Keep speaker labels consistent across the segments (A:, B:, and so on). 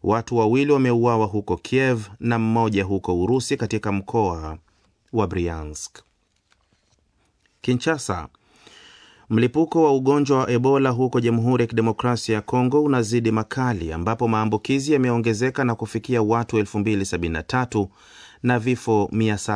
A: Watu wawili wameuawa huko Kiev na mmoja huko Urusi katika mkoa wa Bryansk. Kinshasa, mlipuko wa ugonjwa wa Ebola huko Jamhuri ya Kidemokrasia ya Kongo unazidi makali, ambapo maambukizi yameongezeka na kufikia watu 2073 na vifo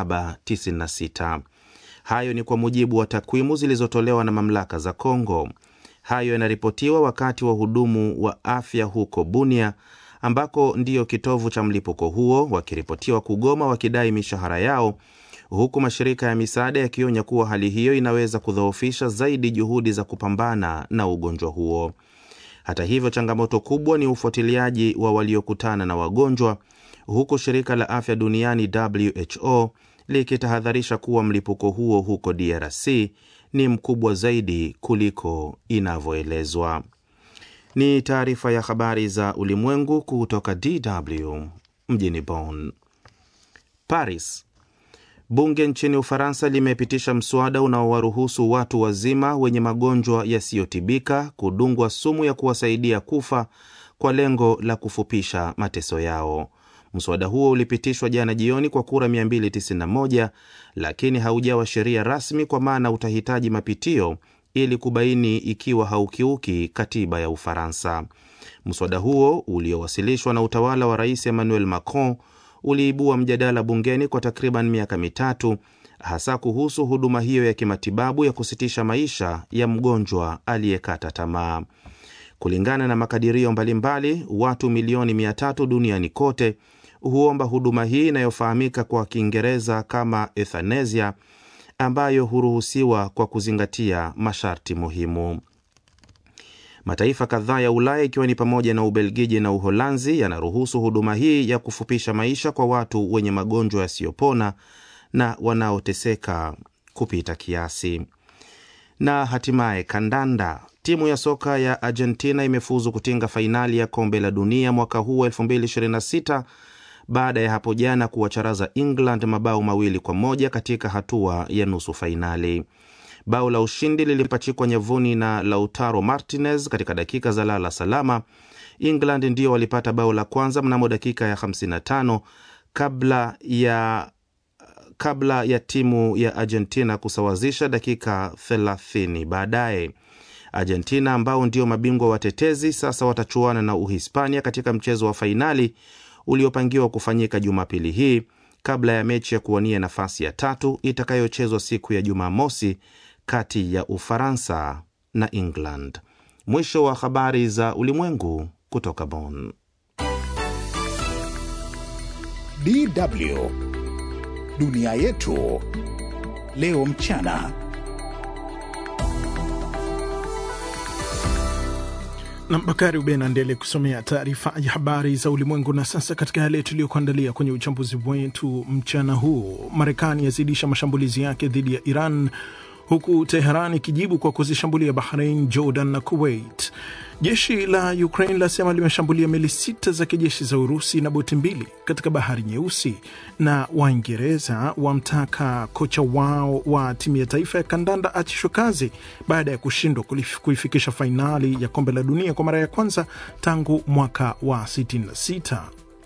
A: 796. Hayo ni kwa mujibu wa takwimu zilizotolewa na mamlaka za Kongo. Hayo yanaripotiwa wakati wahudumu wa afya huko Bunia ambako ndiyo kitovu cha mlipuko huo wakiripotiwa kugoma wakidai mishahara yao, huku mashirika ya misaada yakionya kuwa hali hiyo inaweza kudhoofisha zaidi juhudi za kupambana na ugonjwa huo. Hata hivyo, changamoto kubwa ni ufuatiliaji wa waliokutana na wagonjwa, huku shirika la afya duniani WHO likitahadharisha kuwa mlipuko huo huko DRC ni mkubwa zaidi kuliko inavyoelezwa. Ni taarifa ya habari za ulimwengu kutoka DW mjini Bonn. Paris. Bunge nchini Ufaransa limepitisha mswada unaowaruhusu watu wazima wenye magonjwa yasiyotibika kudungwa sumu ya kuwasaidia kufa kwa lengo la kufupisha mateso yao. Mswada huo ulipitishwa jana jioni kwa kura 291 lakini haujawa sheria rasmi, kwa maana utahitaji mapitio ili kubaini ikiwa haukiuki katiba ya Ufaransa. Mswada huo uliowasilishwa na utawala wa Rais Emmanuel Macron uliibua mjadala bungeni kwa takriban miaka mitatu, hasa kuhusu huduma hiyo ya kimatibabu ya kusitisha maisha ya mgonjwa aliyekata tamaa. Kulingana na makadirio mbalimbali, watu milioni mia tatu duniani kote huomba huduma hii inayofahamika kwa Kiingereza kama euthanasia, ambayo huruhusiwa kwa kuzingatia masharti muhimu. Mataifa kadhaa ya Ulaya ikiwa ni pamoja na Ubelgiji na Uholanzi yanaruhusu huduma hii ya kufupisha maisha kwa watu wenye magonjwa yasiyopona na wanaoteseka kupita kiasi. Na hatimaye kandanda. Timu ya soka ya Argentina imefuzu kutinga fainali ya kombe la dunia mwaka huu 2026 baada ya hapo jana kuwacharaza England mabao mawili kwa moja katika hatua ya nusu fainali. Bao la ushindi lilipachikwa nyavuni na Lautaro Martinez katika dakika za lala salama. England ndio walipata bao la kwanza mnamo dakika ya 55 kabla ya kabla ya timu ya Argentina kusawazisha dakika 30 baadaye. Argentina ambao ndio mabingwa watetezi sasa watachuana na Uhispania katika mchezo wa fainali uliopangiwa kufanyika Jumapili hii kabla ya mechi ya kuwania nafasi ya tatu itakayochezwa siku ya Jumamosi kati ya Ufaransa na England. Mwisho wa habari za ulimwengu kutoka Bonn.
B: DW dunia yetu leo mchana.
C: na Bakari Ubena ndele kusomea taarifa ya habari za ulimwengu. Na sasa katika yale tuliyokuandalia kwenye uchambuzi wetu mchana huu, Marekani yazidisha mashambulizi yake dhidi ya Iran huku Teheran ikijibu kwa kuzishambulia Bahrain, Jordan na Kuwait. Jeshi la Ukraine lasema limeshambulia meli sita za kijeshi za Urusi na boti mbili katika bahari Nyeusi, na Waingereza wamtaka kocha wao wa timu ya taifa ya kandanda achishwe kazi baada ya kushindwa kuifikisha fainali ya kombe la dunia kwa mara ya kwanza tangu mwaka wa 66.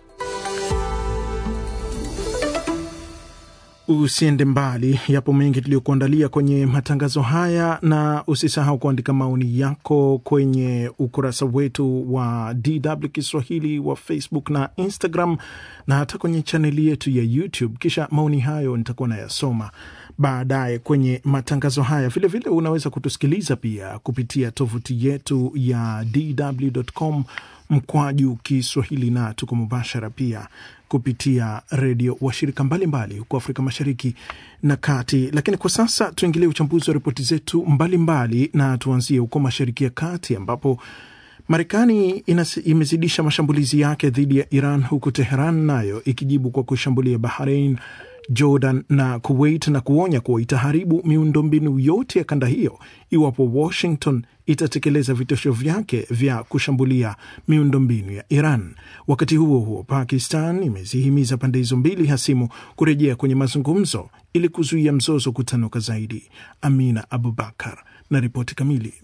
C: Usiende mbali, yapo mengi tuliyokuandalia kwenye matangazo haya, na usisahau kuandika maoni yako kwenye ukurasa wetu wa DW Kiswahili wa Facebook na Instagram, na hata kwenye chaneli yetu ya YouTube. Kisha maoni hayo nitakuwa nayasoma baadaye kwenye matangazo haya. Vilevile vile unaweza kutusikiliza pia kupitia tovuti yetu ya dw.com mkwaju Kiswahili, na tuko mubashara pia kupitia redio washirika mbalimbali huko Afrika Mashariki na Kati. Lakini kwa sasa tuingilie uchambuzi wa ripoti zetu mbalimbali, na tuanzie huko Mashariki ya Kati ambapo Marekani imezidisha mashambulizi yake dhidi ya Iran, huku Teheran nayo ikijibu kwa kushambulia Bahrain, Jordan na Kuwait na kuonya kuwa itaharibu miundombinu yote ya kanda hiyo iwapo Washington itatekeleza vitisho vyake vya kushambulia miundombinu ya Iran. Wakati huo huo, Pakistan imezihimiza pande hizo mbili hasimu kurejea kwenye mazungumzo ili kuzuia mzozo kutanuka zaidi. Amina Abubakar na ripoti kamili.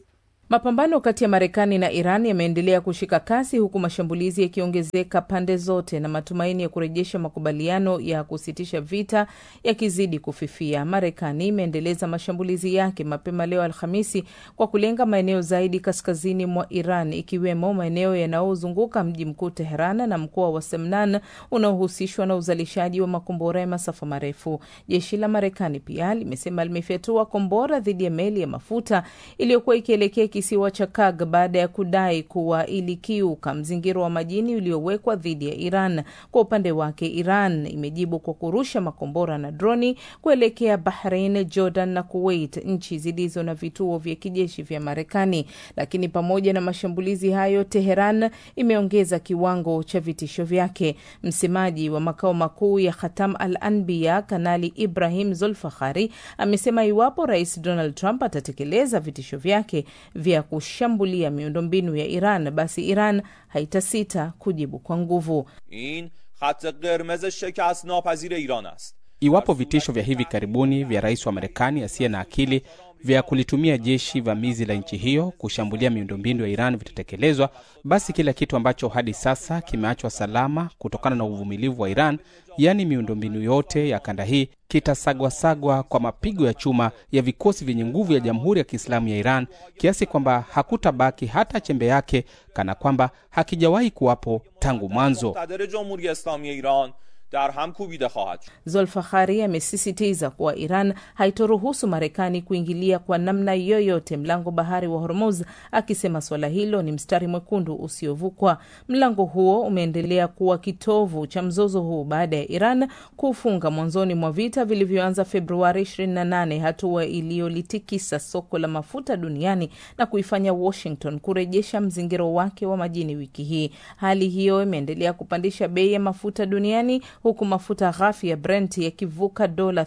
D: Mapambano kati ya Marekani na Iran yameendelea kushika kasi huku mashambulizi yakiongezeka pande zote na matumaini ya kurejesha makubaliano ya kusitisha vita yakizidi kufifia. Marekani imeendeleza mashambulizi yake mapema leo Alhamisi kwa kulenga maeneo zaidi kaskazini mwa Iran, ikiwemo maeneo yanayozunguka mji mkuu Teheran na mkoa wa Semnan unaohusishwa na uzalishaji wa makombora ya masafa marefu. Jeshi la Marekani pia limesema limefyatua kombora dhidi ya meli ya mafuta iliyokuwa ikielekea kisiwa cha Kag baada ya kudai kuwa ilikiuka mzingiro wa majini uliowekwa dhidi ya Iran. Kwa upande wake, Iran imejibu kwa kurusha makombora na droni kuelekea Bahrain, Jordan na Kuwait, nchi zilizo na vituo vya kijeshi vya Marekani. Lakini pamoja na mashambulizi hayo, Teheran imeongeza kiwango cha vitisho vyake. Msemaji wa makao makuu ya Khatam al Anbiya, Kanali Ibrahim Zulfakhari, amesema iwapo Rais Donald Trump atatekeleza vitisho vyake vya kushambulia miundombinu ya Iran, basi Iran haitasita kujibu kwa nguvu.
E: in khat qirmez shekast napazir iran ast
F: Iwapo vitisho vya hivi karibuni vya rais wa Marekani asiye na akili vya kulitumia jeshi vamizi la nchi hiyo kushambulia miundombinu ya Iran vitatekelezwa, basi kila kitu ambacho hadi sasa kimeachwa salama kutokana na uvumilivu wa Iran, yaani miundombinu yote ya kanda hii, kitasagwasagwa kwa mapigo ya chuma ya vikosi vyenye nguvu ya Jamhuri ya Kiislamu ya Iran, kiasi kwamba hakutabaki hata chembe yake, kana kwamba hakijawahi kuwapo tangu mwanzo.
E: muqtadar jamhuri islami iran dar ham kubide khahad shud
D: Zolfakhari amesisitiza kuwa Iran haitoruhusu Marekani kuingilia kwa namna yoyote mlango bahari wa Hormuz, akisema suala hilo ni mstari mwekundu usiovukwa. Mlango huo umeendelea kuwa kitovu cha mzozo huu baada ya Iran kufunga mwanzoni mwa vita vilivyoanza Februari 28, hatua iliyolitikisa soko la mafuta duniani na kuifanya Washington kurejesha mzingiro wake wa majini wiki hii. Hali hiyo imeendelea kupandisha bei ya mafuta duniani huku mafuta ghafi ya Brent yakivuka dola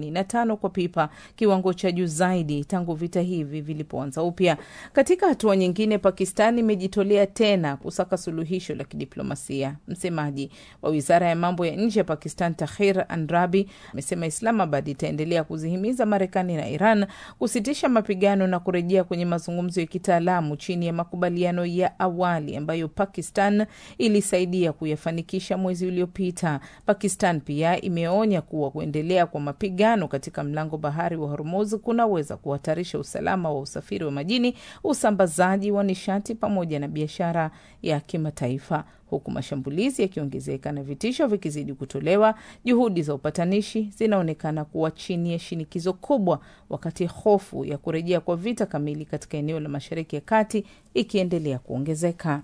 D: 85 kwa pipa, kiwango cha juu zaidi tangu vita hivi vilipoanza upya. Katika hatua nyingine, Pakistan imejitolea tena kusaka suluhisho la kidiplomasia. Msemaji wa wizara ya mambo ya nje ya Pakistan, Tahir Andrabi, amesema Islamabad itaendelea kuzihimiza Marekani na Iran kusitisha mapigano na kurejea kwenye mazungumzo ya kitaalamu chini ya makubaliano ya awali ambayo Pakistan ilisaidia kuyafanikisha mwezi uliopita. Pakistan pia imeonya kuwa kuendelea kwa mapigano katika mlango bahari wa Hormuz kunaweza kuhatarisha usalama wa usafiri wa majini, usambazaji wa nishati pamoja na biashara ya kimataifa. Huku mashambulizi yakiongezeka na vitisho vikizidi kutolewa, juhudi za upatanishi zinaonekana kuwa chini ya shinikizo kubwa, wakati hofu ya kurejea kwa vita kamili katika eneo la Mashariki ya Kati ikiendelea kuongezeka.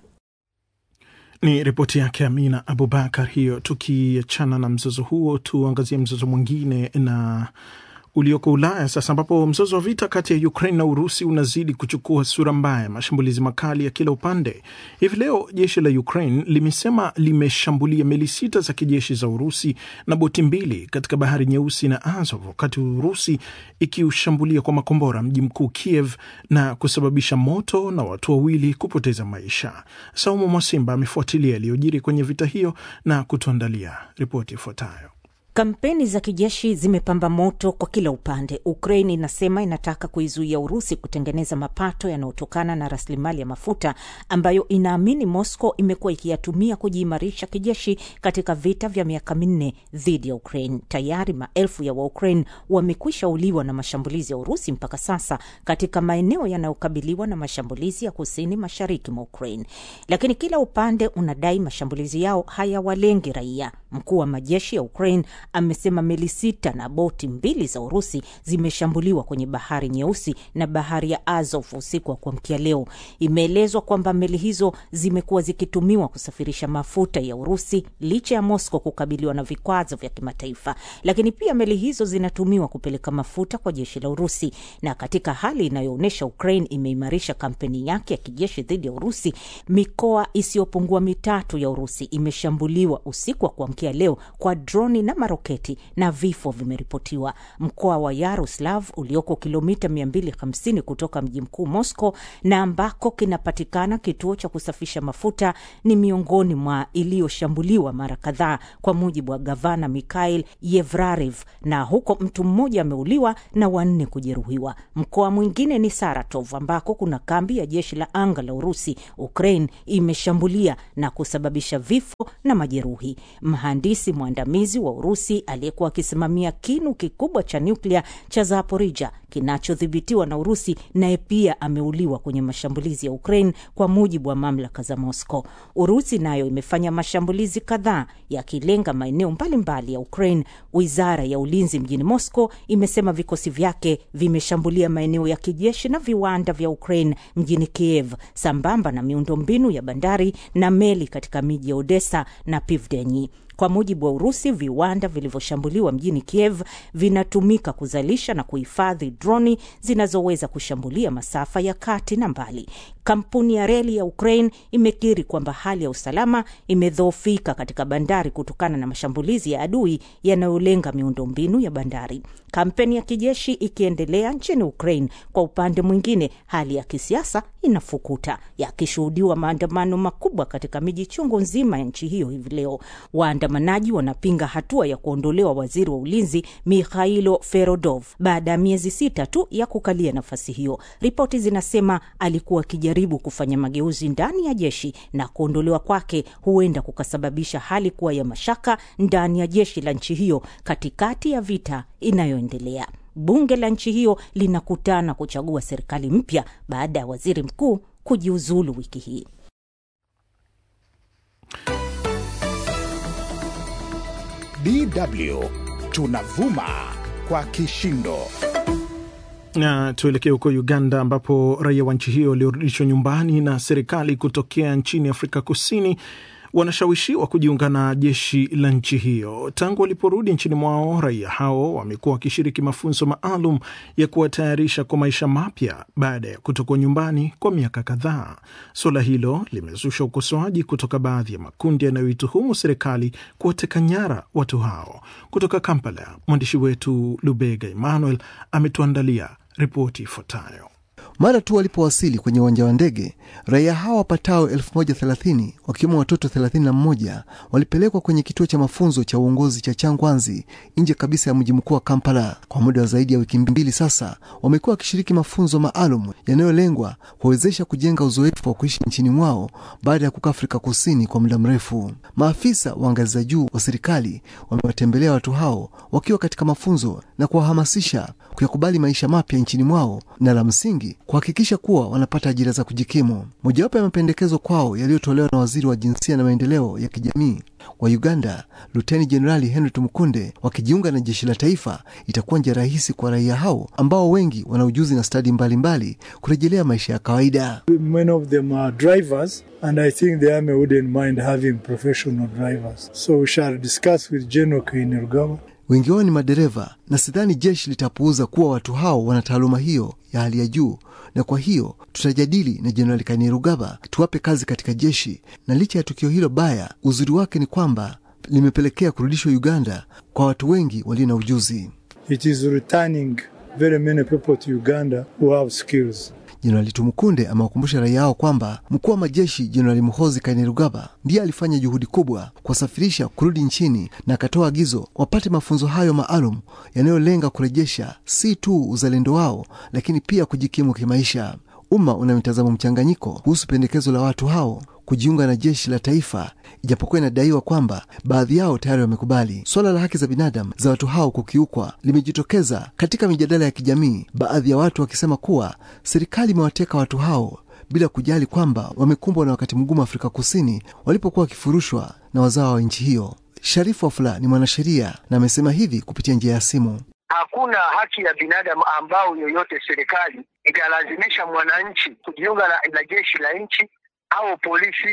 C: Ni ripoti yake Amina Abubakar hiyo. Tukiachana na mzozo huo, tuangazie mzozo mwingine na ulioko Ulaya sasa, ambapo mzozo wa vita kati ya Ukraine na Urusi unazidi kuchukua sura mbaya, mashambulizi makali ya kila upande. Hivi leo jeshi la Ukraine limesema limeshambulia meli sita za kijeshi za Urusi na boti mbili katika bahari Nyeusi na Azov, wakati Urusi ikiushambulia kwa makombora mji mkuu Kiev na kusababisha moto na watu wawili kupoteza maisha. Saumu Mwasimba amefuatilia yaliyojiri kwenye vita hiyo na kutuandalia ripoti ifuatayo.
G: Kampeni za kijeshi zimepamba moto kwa kila upande. Ukraine inasema inataka kuizuia Urusi kutengeneza mapato yanayotokana na rasilimali ya mafuta ambayo inaamini Moscow imekuwa ikiyatumia kujiimarisha kijeshi katika vita vya miaka minne dhidi ya Ukraine. Tayari maelfu ya Waukraine wamekwisha uliwa na mashambulizi ya Urusi mpaka sasa katika maeneo yanayokabiliwa na mashambulizi ya kusini mashariki mwa Ukraine, lakini kila upande unadai mashambulizi yao hayawalengi raia. Mkuu wa majeshi ya Ukraine amesema meli sita na boti mbili za Urusi zimeshambuliwa kwenye bahari Nyeusi na bahari ya Azov usiku wa kuamkia leo. Imeelezwa kwamba meli hizo zimekuwa zikitumiwa kusafirisha mafuta ya Urusi licha ya Moscow kukabiliwa na vikwazo vya kimataifa, lakini pia meli hizo zinatumiwa kupeleka mafuta kwa jeshi la Urusi. Na katika hali inayoonyesha Ukraine imeimarisha kampeni yake ya kijeshi dhidi ya Urusi, mikoa isiyopungua mitatu ya Urusi imeshambuliwa usiku wa kuamkia kuamkia leo kwa droni na maroketi na vifo vimeripotiwa. Mkoa wa Yaroslav ulioko kilomita 250 kutoka mji mkuu Moscow na ambako kinapatikana kituo cha kusafisha mafuta ni miongoni mwa iliyoshambuliwa mara kadhaa, kwa mujibu wa gavana Mikhail Yevrarev, na huko mtu mmoja ameuliwa na wanne kujeruhiwa. Mkoa mwingine ni Saratov ambako kuna kambi ya jeshi la anga la Urusi. Ukraine imeshambulia na kusababisha vifo na majeruhi. Mhandisi mwandamizi wa Urusi aliyekuwa akisimamia kinu kikubwa cha nyuklia cha Zaporija kinachodhibitiwa na Urusi naye pia ameuliwa kwenye mashambulizi ya Ukraine, kwa mujibu wa mamlaka za Moscow. Urusi nayo imefanya mashambulizi kadhaa yakilenga maeneo mbalimbali ya Ukraine. Wizara ya ulinzi mjini Moscow imesema vikosi vyake vimeshambulia maeneo ya kijeshi na viwanda vya Ukraine mjini Kiev, sambamba na miundombinu ya bandari na meli katika miji ya Odessa na Pivdeni. Kwa mujibu wa Urusi, viwanda vilivyoshambuliwa mjini Kiev vinatumika kuzalisha na kuhifadhi droni zinazoweza kushambulia masafa ya kati na mbali. Kampuni ya reli ya Ukraine imekiri kwamba hali ya usalama imedhoofika katika bandari kutokana na mashambulizi ya adui yanayolenga miundombinu ya bandari. Kampeni ya kijeshi ikiendelea nchini Ukraine. Kwa upande mwingine, hali ya kisiasa inafukuta, yakishuhudiwa maandamano makubwa katika miji chungu nzima ya nchi hiyo hivi leo. Waandamanaji wanapinga hatua ya kuondolewa waziri wa ulinzi Mikhailo Ferodov baada ya miezi sita tu ya kukalia nafasi hiyo. Ripoti zinasema alikuwa akijaribu kufanya mageuzi ndani ya jeshi na kuondolewa kwake huenda kukasababisha hali kuwa ya mashaka ndani ya jeshi la nchi hiyo katikati ya vita inayoendelea. Bunge la nchi hiyo linakutana kuchagua serikali mpya baada ya waziri mkuu kujiuzulu wiki hii.
B: DW tunavuma kwa kishindo.
C: Na tuelekee huko Uganda ambapo raia wa nchi hiyo waliorudishwa nyumbani na serikali kutokea nchini Afrika Kusini wanashawishiwa kujiunga na jeshi la nchi hiyo. Tangu waliporudi nchini mwao, raia hao wamekuwa wakishiriki mafunzo maalum ya kuwatayarisha kwa maisha mapya baada ya kutokuwa nyumbani kwa miaka kadhaa. Suala hilo limezusha ukosoaji kutoka baadhi ya makundi yanayoituhumu serikali kuwateka nyara watu hao. Kutoka Kampala, mwandishi wetu Lubega Emmanuel ametuandalia ripoti ifuatayo.
H: Mara tu walipowasili kwenye uwanja wa ndege, raia hawa wapatao 1030 wakiwemo watoto 31 walipelekwa kwenye kituo cha mafunzo cha uongozi cha Changwanzi nje kabisa ya mji mkuu wa Kampala. Kwa muda wa zaidi ya wiki mbili sasa, wamekuwa wakishiriki mafunzo maalum yanayolengwa kuwawezesha kujenga uzoefu wa kuishi nchini mwao baada ya kukaa Afrika Kusini kwa muda mrefu. Maafisa wa ngazi za juu wa serikali wamewatembelea watu hao wakiwa katika mafunzo na kuwahamasisha kuyakubali maisha mapya nchini mwao na la msingi kuhakikisha kuwa wanapata ajira za kujikimu. Mojawapo ya mapendekezo kwao yaliyotolewa na waziri wa jinsia na maendeleo ya kijamii wa Uganda, Luteni Jenerali Henry Tumukunde, wakijiunga na jeshi la taifa, itakuwa njia rahisi kwa raia hao ambao wengi wana ujuzi na stadi mbalimbali kurejelea maisha ya kawaida.
I: Many of them are drivers and I think the army wouldn't mind having professional drivers. So we shall discuss with General Kainerugaba
H: Wengi wao ni madereva na sidhani jeshi litapuuza kuwa watu hao wana taaluma hiyo ya hali ya juu, na kwa hiyo tutajadili na Jenerali Kainerugaba tuwape kazi katika jeshi. Na licha ya tukio hilo baya, uzuri wake ni kwamba limepelekea kurudishwa Uganda kwa watu wengi walio na ujuzi.
I: It is returning very many people to Uganda who have skills.
H: Jenerali Tumukunde amewakumbusha raia hao kwamba mkuu wa majeshi Jenerali Muhozi Kainerugaba ndiye alifanya juhudi kubwa kuwasafirisha kurudi nchini na akatoa agizo wapate mafunzo hayo maalum yanayolenga kurejesha si tu uzalendo wao, lakini pia kujikimu kimaisha. Umma una mitazamo mchanganyiko kuhusu pendekezo la watu hao kujiunga na jeshi la taifa, ijapokuwa inadaiwa kwamba baadhi yao tayari wamekubali. Suala la haki za binadamu za watu hao kukiukwa limejitokeza katika mijadala ya kijamii, baadhi ya watu wakisema kuwa serikali imewateka watu hao bila kujali kwamba wamekumbwa na wakati mgumu Afrika Kusini walipokuwa wakifurushwa na wazao wa nchi hiyo. Sharifu Wafula ni mwanasheria na amesema hivi kupitia njia ya simu.
J: Hakuna haki ya binadamu ambao yoyote serikali italazimisha mwananchi kujiunga na, na jeshi la nchi au polisi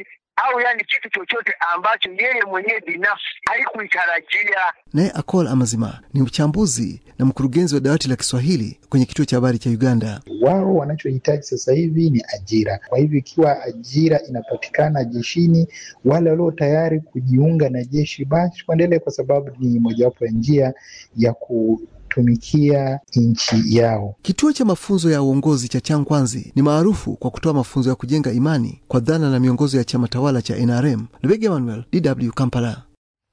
J: au yani kitu chochote ambacho yeye mwenyewe binafsi haikuitarajia.
H: Naye Akol Amazima ni mchambuzi na mkurugenzi wa dawati la Kiswahili kwenye kituo cha habari cha Uganda.
K: Wao wanachohitaji sasa hivi ni ajira. Kwa hivyo ikiwa ajira inapatikana jeshini, wale walio tayari kujiunga na jeshi basi waendelee, kwa sababu ni mojawapo ya njia ya kutumikia nchi yao.
H: Kituo cha mafunzo ya uongozi cha Changkwanzi ni maarufu kwa kutoa mafunzo ya kujenga imani kwa dhana na miongozo ya chama tawala cha NRM. Lubega Emmanuel, DW Kampala.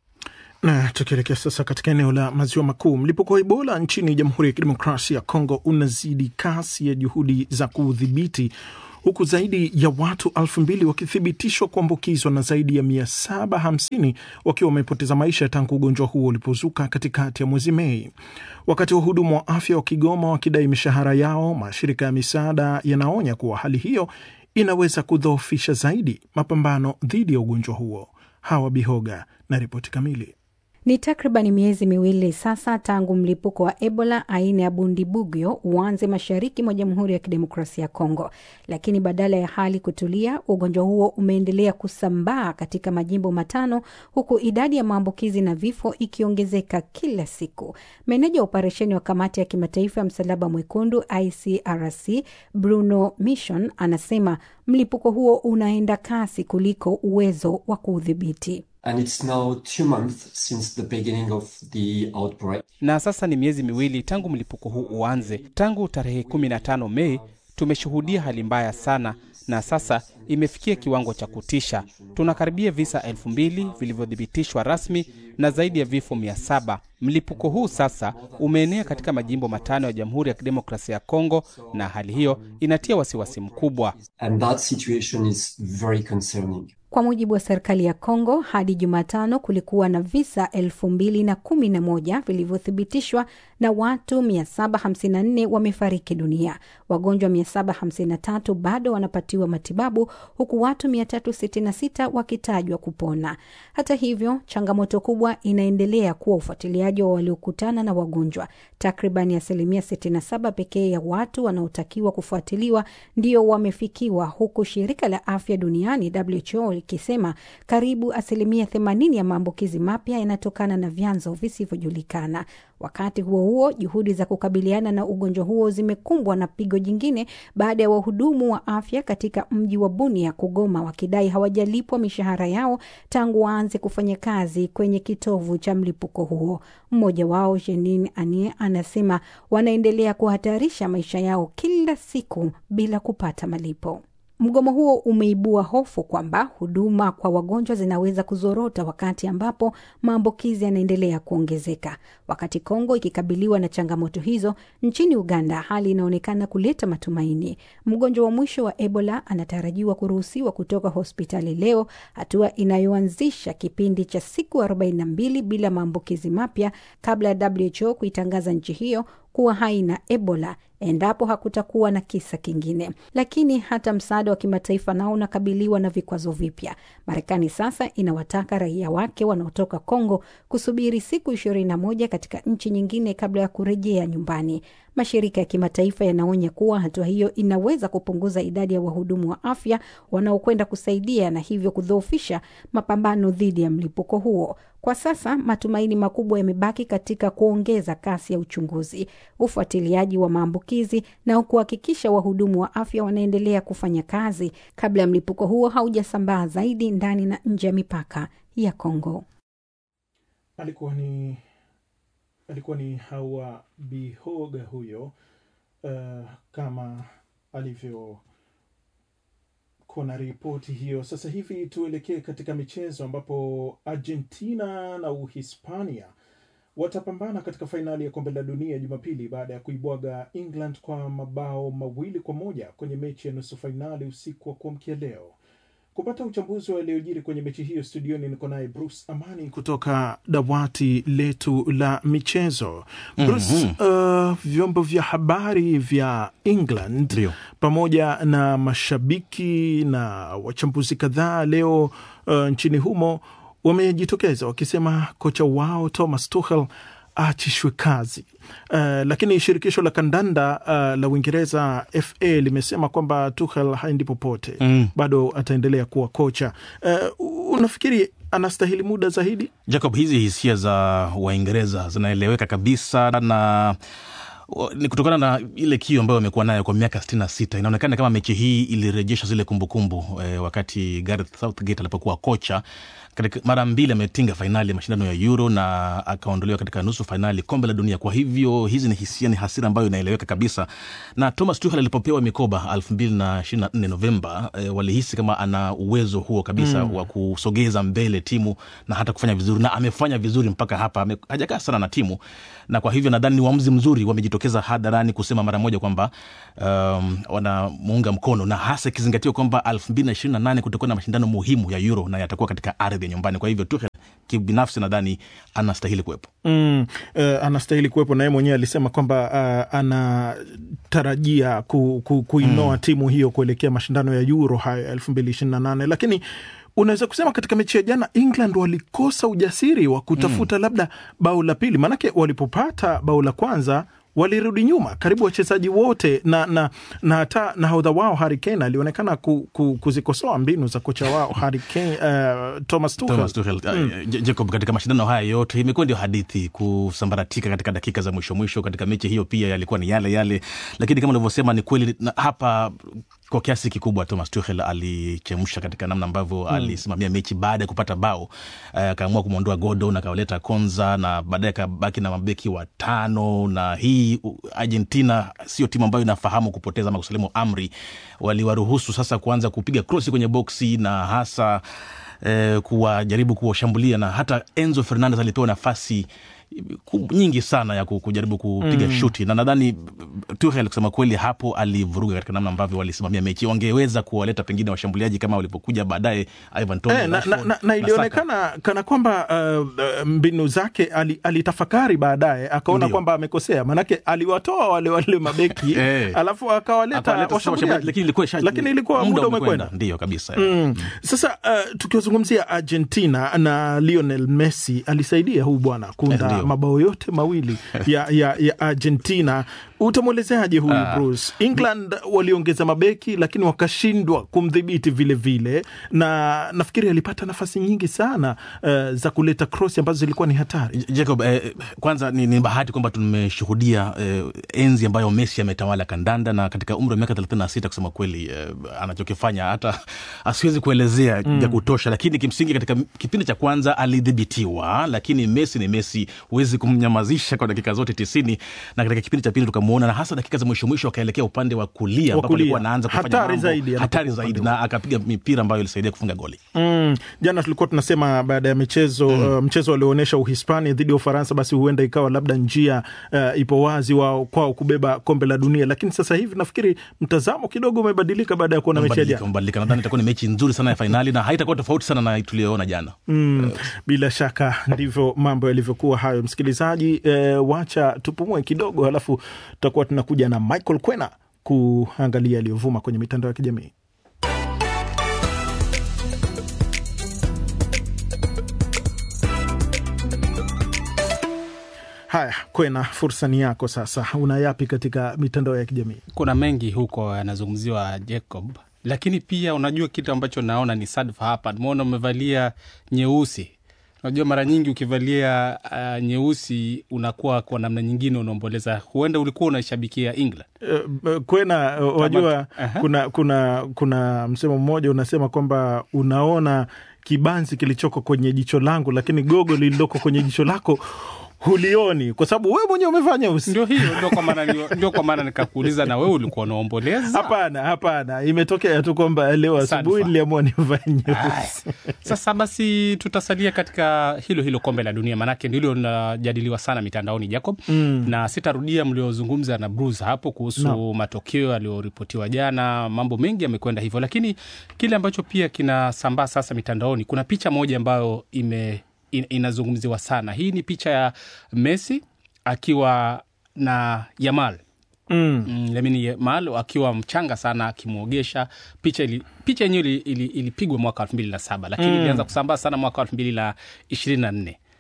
C: Na tukielekea sasa katika eneo la maziwa makuu, mlipuko wa Ebola nchini Jamhuri ya Kidemokrasia ya Kongo unazidi kasi ya juhudi za kuudhibiti huku zaidi ya watu elfu mbili wakithibitishwa kuambukizwa na zaidi ya mia saba hamsini wakiwa wamepoteza maisha tangu ugonjwa huo ulipozuka katikati ya mwezi Mei. Wakati wahudumu wa afya wa Kigoma wakidai mishahara yao, mashirika ya misaada yanaonya kuwa hali hiyo inaweza kudhoofisha zaidi mapambano dhidi ya ugonjwa huo. Hawa Bihoga na ripoti kamili.
L: Ni takriban miezi miwili sasa tangu mlipuko wa Ebola aina ya Bundibugyo uanze mashariki mwa Jamhuri ya Kidemokrasia ya Kongo, lakini badala ya hali kutulia, ugonjwa huo umeendelea kusambaa katika majimbo matano, huku idadi ya maambukizi na vifo ikiongezeka kila siku. Meneja wa operesheni wa Kamati ya Kimataifa ya Msalaba Mwekundu ICRC Bruno Mission anasema mlipuko huo unaenda kasi kuliko uwezo wa kuudhibiti.
M: And it's now two months since the beginning of the outbreak.
F: Na sasa ni miezi miwili tangu mlipuko huu uanze. Tangu tarehe 15 Mei tumeshuhudia hali mbaya sana, na sasa imefikia kiwango cha kutisha. Tunakaribia visa elfu mbili vilivyothibitishwa rasmi na zaidi ya vifo mia saba. Mlipuko huu sasa umeenea katika majimbo matano ya Jamhuri ya Kidemokrasia ya Kongo, na hali hiyo inatia wasiwasi mkubwa.
M: And that situation is very concerning.
L: Kwa mujibu wa serikali ya Kongo, hadi Jumatano kulikuwa na visa elfu mbili na kumi na moja vilivyothibitishwa na watu 754 wamefariki dunia. Wagonjwa 753 bado wanapatiwa matibabu huku watu 366 wakitajwa kupona. Hata hivyo, changamoto kubwa inaendelea kuwa ufuatiliaji wa waliokutana na wagonjwa. Takriban asilimia 67 pekee ya watu wanaotakiwa kufuatiliwa ndio wamefikiwa, huku shirika la afya duniani WHO likisema karibu asilimia 80 ya maambukizi mapya yanatokana na vyanzo visivyojulikana. Wakati huo huo, juhudi za kukabiliana na ugonjwa huo zimekumbwa na pigo jingine baada ya wahudumu wa afya katika mji wa Bunia kugoma wakidai hawajalipwa mishahara yao tangu waanze kufanya kazi kwenye kitovu cha mlipuko huo. Mmoja wao Jenin Anie anasema wanaendelea kuhatarisha maisha yao kila siku bila kupata malipo. Mgomo huo umeibua hofu kwamba huduma kwa wagonjwa zinaweza kuzorota wakati ambapo maambukizi yanaendelea kuongezeka. Wakati Kongo ikikabiliwa na changamoto hizo, nchini Uganda hali inaonekana kuleta matumaini. Mgonjwa wa mwisho wa Ebola anatarajiwa kuruhusiwa kutoka hospitali leo, hatua inayoanzisha kipindi cha siku 42 bila maambukizi mapya kabla ya WHO kuitangaza nchi hiyo kuwa haina Ebola endapo hakutakuwa na kisa kingine. Lakini hata msaada wa kimataifa nao unakabiliwa na vikwazo vipya. Marekani sasa inawataka raia wake wanaotoka Kongo kusubiri siku ishirini na moja katika nchi nyingine kabla ya kurejea nyumbani. Mashirika ya kimataifa yanaonya kuwa hatua hiyo inaweza kupunguza idadi ya wahudumu wa afya wanaokwenda kusaidia na hivyo kudhoofisha mapambano dhidi ya mlipuko huo. Kwa sasa matumaini makubwa yamebaki katika kuongeza kasi ya uchunguzi, ufuatiliaji wa maambukizi na kuhakikisha wahudumu wa afya wanaendelea kufanya kazi kabla ya mlipuko huo haujasambaa zaidi ndani na nje ya mipaka ya Kongo.
C: Alikuwa ni alikuwa ni Hawa Bihoga huyo, uh, kama alivyo kuna ripoti hiyo. Sasa hivi tuelekee katika michezo ambapo Argentina na Uhispania watapambana katika fainali ya kombe la dunia Jumapili baada ya kuibwaga England kwa mabao mawili kwa moja kwenye mechi ya nusu fainali usiku wa kuamkia leo. Kupata uchambuzi wa yaliyojiri kwenye mechi hiyo, studioni niko naye Bruce Amani kutoka dawati letu la michezo. Bruce, mm -hmm. uh, vyombo vya habari vya England
A: Dio.
C: pamoja na mashabiki na wachambuzi kadhaa leo uh, nchini humo wamejitokeza wakisema kocha wao Thomas Tuchel aachishwe kazi. Uh, lakini shirikisho la kandanda uh, la Uingereza FA limesema kwamba Tuchel haendi popote
N: Mm.
C: bado ataendelea kuwa kocha. Uh, unafikiri anastahili muda zaidi?
N: Jacob, hizi hisia za Waingereza zinaeleweka kabisa na wa- ni kutokana na ile kio ambayo amekuwa nayo kwa miaka sitini na sita. Inaonekana kama mechi hii ilirejesha zile kumbukumbu eh, wakati Gareth Southgate alipokuwa kocha katika mara mbili ametinga fainali ya mashindano ya Euro na akaondolewa katika nusu fainali kombe la dunia. Kwa hivyo hizi ni hisia, ni hasira ambayo inaeleweka kabisa. Na Thomas Tuchel alipopewa mikoba elfu mbili na ishirini na nne Novemba eh, walihisi kama ana uwezo huo kabisa
O: Mm.
N: wa kusogeza mbele timu na hata kufanya vizuri, na amefanya vizuri mpaka hapa. Ame- Hajakaa sana na timu, na kwa hivyo nadhani ni uamuzi mzuri. Wamejitokeza hadharani kusema mara moja kwamba um, wanamuunga mkono, na hasa ikizingatiwa kwamba elfu mbili na ishirini na nane kutakuwa na mashindano muhimu ya Euro na yatakuwa katika ardhi ya nyumbani. Kwa hivyo Tuchel kibinafsi nadhani anastahili kuwepo.
C: Mm, uh, anastahili kuwepo na yeye mwenyewe alisema kwamba uh, anatarajia ku, ku, kuinoa
N: Mm.
C: timu hiyo kuelekea mashindano ya Euro haya ya elfu mbili ishirini na nane lakini unaweza kusema katika mechi ya jana England walikosa ujasiri wa kutafuta labda bao la pili, maanake walipopata bao la kwanza walirudi nyuma karibu wachezaji wote na na na hata nahodha wao Harry Kane alionekana ku, ku, kuzikosoa mbinu za kocha wao Harry Kane, uh, Thomas Tuchel.
N: Thomas Tuchel.
C: Mm.
N: Uh, J- Jacob, katika mashindano haya yote imekuwa ndio hadithi kusambaratika katika dakika za mwisho mwisho. Katika mechi hiyo pia yalikuwa ni yale yale, lakini kama ulivyosema ni kweli na hapa kwa kiasi kikubwa Thomas Tuchel alichemsha katika namna ambavyo
O: Mm.
N: alisimamia mechi baada ya kupata bao uh, akaamua kumwondoa Gordon akawaleta Konza na baadaye akabaki na mabeki watano, na hii u- Argentina sio timu ambayo inafahamu kupoteza ama kusalimu amri. Waliwaruhusu sasa kuanza kupiga krosi kwenye boksi na hasa eh, kuwajaribu kuwashambulia na hata Enzo Fernandez alipewa nafasi ku- nyingi sana ya ku- kujaribu kupiga
C: Mm.
N: shuti na nadhani Tuchel kusema kweli hapo alivuruga katika namna ambavyo walisimamia mechi. Wangeweza kuwaleta pengine washambuliaji kama walipokuja baadaye Ivan Toney,
C: Eh, na, na,
N: Rashford,
C: na, na
N: Saka.
C: ilionekana kana kwamba uh, uh, mbinu zake ali, alitafakari baadaye akaona
N: Ndio.
C: kwamba amekosea, manake aliwatoa wale wale mabeki
N: Eh.
C: alafu akawaleta
N: Akawaleta sasa
C: washambuliaji,
N: washambuliaji, lakini ilikuwa isha-
C: lakini ilikuwa muda umekwenda.
N: Ndio kabisa.
C: Mm. Sasa uh, tukiwazungumzia Argentina na Lionel Messi alisaidia huu bwana
N: Eh,
C: kunda
N: ndio.
C: mabao yote mawili ya, ya, ya Argentina. Utamwelezeaje huyu
N: Ah.
C: Bruce? England waliongeza mabeki lakini wakashindwa kumdhibiti vile vile, na nafikiri alipata nafasi nyingi sana uh, za kuleta cross ambazo zilikuwa ni hatari.
N: Jacob, eh, kwanza ni, ni bahati kwamba tumeshuhudia eh, enzi ambayo Messi ametawala kandanda na katika umri wa miaka 36 kusema kweli eh, anachokifanya hata asiwezi kuelezea
C: Mm.
N: ya kutosha, lakini kimsingi katika kipindi cha kwanza alidhibitiwa, lakini Messi ni Messi, huwezi kumnyamazisha kwa dakika zote tisini, na katika kipindi cha pili tukamwona, na hasa dakika za mwisho mwisho akaelekea upande wa kulia
C: Wa
N: ambapo
C: kulia.
N: alikuwa anaanza kufanya
C: Hatari
N: mambo
C: zaidi
N: hatari
C: anapokuwa
N: zaidi,
C: upande
N: na akapiga mipira ambayo ilisaidia kufunga goli.
C: Mm, jana tulikuwa tunasema baada ya michezo uh, mchezo walioonyesha Uhispania dhidi ya Ufaransa, basi huenda ikawa labda njia uh, ipo wazi wao kwao kubeba kombe la dunia, lakini sasa hivi nafikiri mtazamo kidogo umebadilika baada ya kuona mechi ya
N: Umebadilika,
C: jana.
N: umebadilika. Nadhani itakuwa ni mechi nzuri sana ya fainali na haitakuwa tofauti sana na tuliyoona jana.
C: Mm, bila shaka ndivyo mambo yalivyokuwa hayo. Msikilizaji, eh, wacha tupumue kidogo, halafu tutakuwa tunakuja na Michael Kwena kuangalia yaliyovuma kwenye mitandao ya kijamii. Haya, Kwena, fursa ni yako sasa. Una yapi katika mitandao ya kijamii?
F: kuna mengi huko yanazungumziwa Jacob, lakini pia unajua kitu ambacho naona ni sadfa hapa, nimeona umevalia nyeusi. Unajua mara nyingi ukivalia uh, nyeusi unakuwa kwa namna nyingine unaomboleza, huenda ulikuwa unaishabikia England.
C: Uh, Kwena, uh, wajua
F: Aha.
C: kuna kuna kuna msemo mmoja unasema kwamba unaona kibanzi kilichoko kwenye jicho langu, lakini gogo lililoko kwenye jicho lako hulioni, kwa sababu wewe mwenyewe umevaa nyeusi.
F: Ndio hiyo, ndio kwa maana ndio kwa maana nikakuuliza, na wewe ulikuwa unaomboleza?
C: Hapana, hapana, imetokea tu kwamba leo asubuhi
F: Sadfa.
C: niliamua nivae
F: Ay,
C: nyeusi.
F: Sasa basi tutasalia katika hilo hilo kombe la dunia, maanake ndilo linajadiliwa sana mitandaoni Jacob,
C: Mm.
F: na sitarudia mliozungumza na Bruce hapo kuhusu
C: No.
F: matokeo yaliyoripotiwa jana. Mambo mengi yamekwenda hivyo, lakini kile ambacho pia kinasambaa sasa mitandaoni, kuna picha moja ambayo ime in, inazungumziwa sana. Hii ni picha ya Messi akiwa na Yamal
C: Mm.
F: mm, Lamine Yamal akiwa mchanga sana akimwogesha. Picha ili, picha yenyewe ili- ili- ilipigwa mwaka elfu mbili na saba lakini
C: Mm.
F: ilianza kusambaa sana mwaka elfu mbili na ishirini na nne
C: Naam.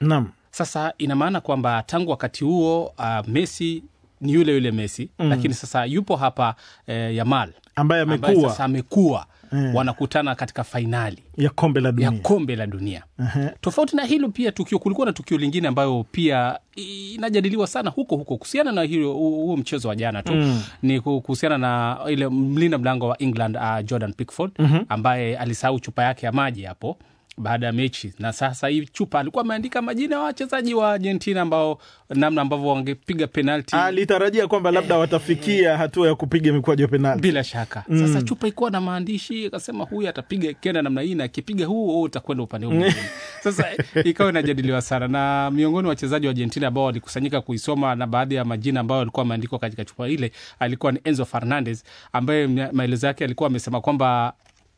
F: Sasa ina maana kwamba tangu wakati huo uh, Messi ni yule yule Messi
C: Mm.
F: lakini sasa yupo hapa eh, Yamal
C: Ambaye amekuwa.
F: sasa amekuwa
C: Eh.
F: wanakutana katika fainali
C: ya kombe la dunia
F: ya kombe la dunia
C: Ehe.
F: tofauti na hilo pia tukio kulikuwa na tukio lingine ambayo pia inajadiliwa sana huko huko kuhusiana na hilo huo mchezo wa jana tu
C: Mm.
F: ni kuhusiana na ile mlinda mlango wa england uh, jordan pickford
C: Mhm.
F: ambaye alisahau chupa yake ya maji hapo baada ya mechi na sasa hii chupa alikuwa ameandika majina ya wachezaji wa argentina ambao namna ambavyo wangepiga penalti
C: alitarajia kwamba labda watafikia hatua ya kupiga mikwaju ya penalti
F: bila shaka
C: Mm.
F: sasa chupa ikuwa na maandishi akasema huyu atapiga ikienda namna hii na akipiga huu wewe utakwenda upande huu mwingine sasa ikawa inajadiliwa sana na miongoni mwa wachezaji wa argentina ambao walikusanyika kuisoma na baadhi ya majina ambayo alikuwa ameandikwa katika chupa ile alikuwa ni enzo fernandez ambaye mnya- maelezo yake alikuwa amesema kwamba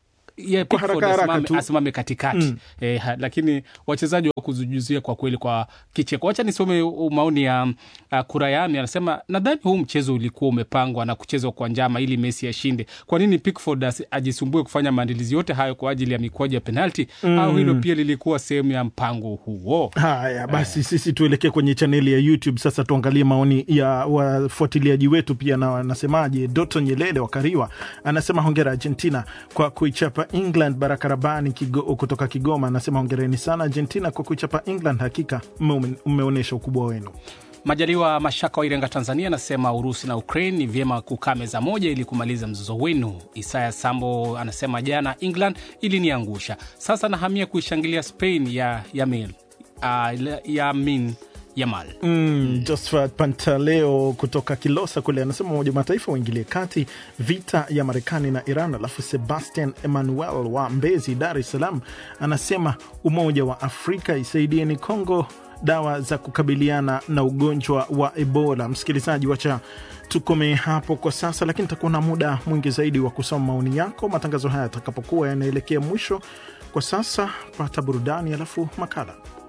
F: ye
C: Kwa
F: Pickford
C: haraka haraka
F: asimame,
C: tu.
F: asimame katikati
C: Mm.
F: eh, ha, lakini wachezaji wa kuzujuzia kwa kweli kwa kicheko. Wacha nisome u- maoni ya uh, Kurayami, anasema nadhani huu mchezo ulikuwa umepangwa na kuchezwa kwa njama ili Messi ashinde. Kwa nini Pickford asi- ajisumbue kufanya maandalizi yote hayo kwa ajili ya mikwaju ya penalti?
C: Mm.
F: Au hilo pia lilikuwa sehemu ya mpango huo?
C: haya basi sisi tuelekee kwenye chaneli ya youtube sasa tuangalie maoni ya wafuatiliaji wetu pia na wanasemaje doto nyelele wa kariwa anasema hongera argentina kwa kuichapa england baraka rabani Kigo, kutoka kigoma anasema hongereni sana argentina kwa kuichapa england hakika mme- mmeonyesha ukubwa wenu
F: Majaliwa Mashaka wa Irenga, Tanzania, anasema Urusi na Ukraine ni vyema kukaa meza moja ili kumaliza mzozo wenu. Isaya Sambo anasema jana England iliniangusha, sasa nahamia kuishangilia Spain ya Yamin, uh, Yamin Yamal.
C: Mm, Josephat Pantaleo kutoka Kilosa kule anasema Umoja wa Mataifa uingilie kati vita ya Marekani na Iran. Alafu Sebastian Emmanuel wa Mbezi, Dar es Salaam anasema Umoja wa Afrika isaidieni Kongo dawa za kukabiliana na ugonjwa wa Ebola. Msikilizaji, wacha tukome hapo kwa sasa, lakini takuwa na muda mwingi zaidi wa kusoma maoni yako matangazo haya yatakapokuwa yanaelekea mwisho. Kwa sasa pata burudani, alafu makala